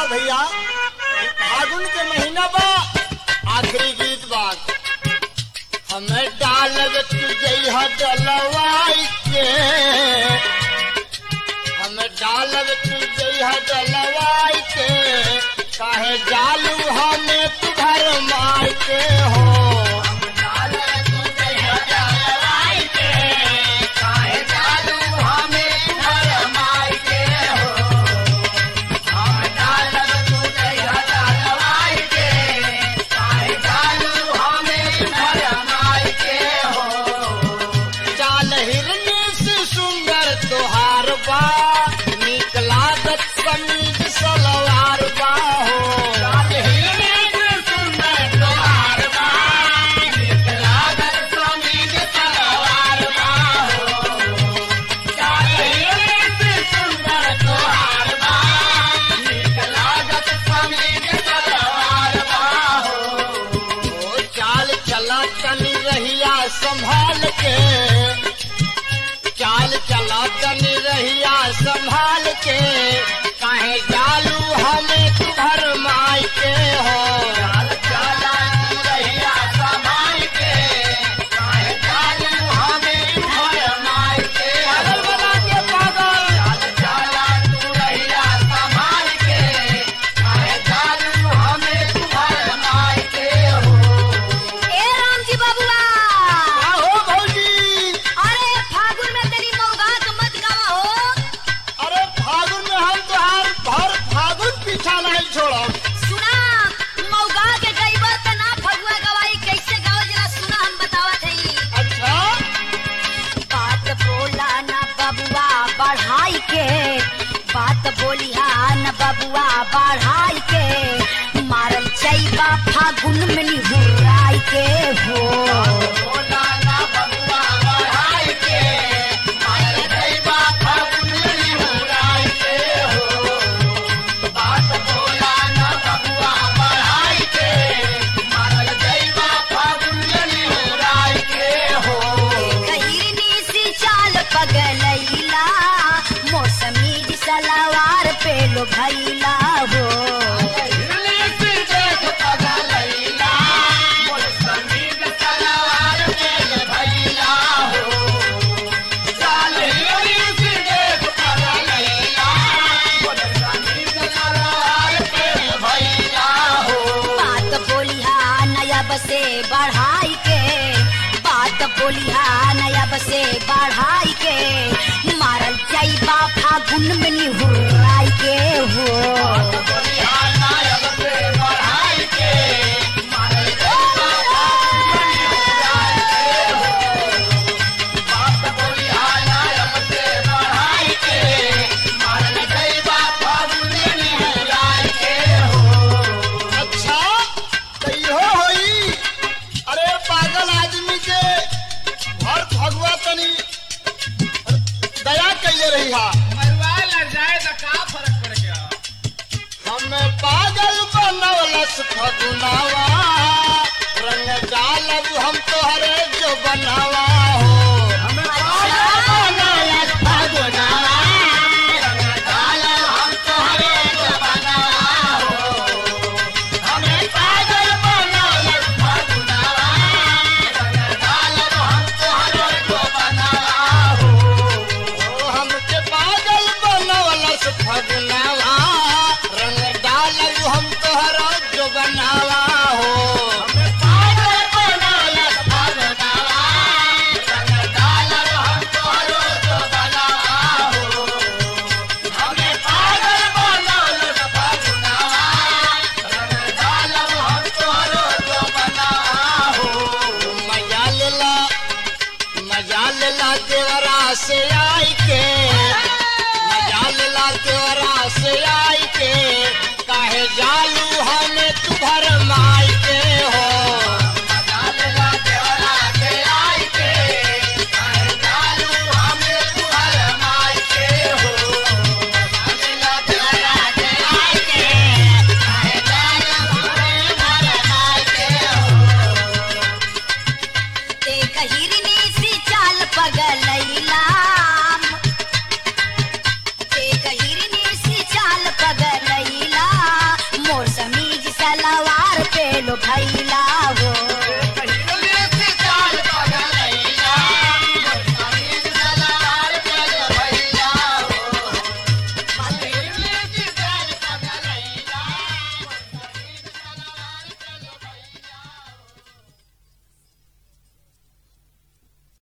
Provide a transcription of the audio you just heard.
भैया फागुन के महीना बा आखिरी गीत बात हमें डालब तू जइहा डलवाई के हमें डालब तू जइहा डलवाई के काहे जालू हमें तू घर माई के हो चाल हिरनी से सुंदर तोहार बा नीक लागत समीज सलवार बा हो ओ चाल चला तनी रहिया संभाल के चाल चला तनी रहिया संभाल के काहे जालू हमें तू घर माई के हो पागल बना के पागल ए रामजी बबुआ का हो भौजी अरे फागुन में तेरी मौगा के मत गावा हो अरे फागुन में हम तोहार भर फागुन पीछा नहीं छोड़ब सुना मौगा के गईबा त ना फगुआ गवाई कैसे गाओ जरा सुना हम बतावत हई अच्छा बात बोला ना बबुआ बढ़ाई के बात बोलिहा न बबुआ बढ़ाई के मारल चैबा फागुन में निहुराई के हो खैरनी सी चाल पगलैला मौसमी सलवार पे लो भैला हो बात बोलिहा नयब से बढ़ाई के बात बोलिहा नयब से बढ़ाई के मारल जाइबा फागुन में निहुराई के हो अच्छा तो इहो होई अरे पागल आदमी के भर फगुआ तनी दया कैले रही हा हमें पागल बनवलस फगुनावा रंग डालब हम तोहरे जो बनावा हो ओ हमके पागल बनवलस फगुनावा रंग डालब हम तोहरा जो बनावा हो मजा लेला मजा लेला देवरा से आई के मजा लेला देवरा से आई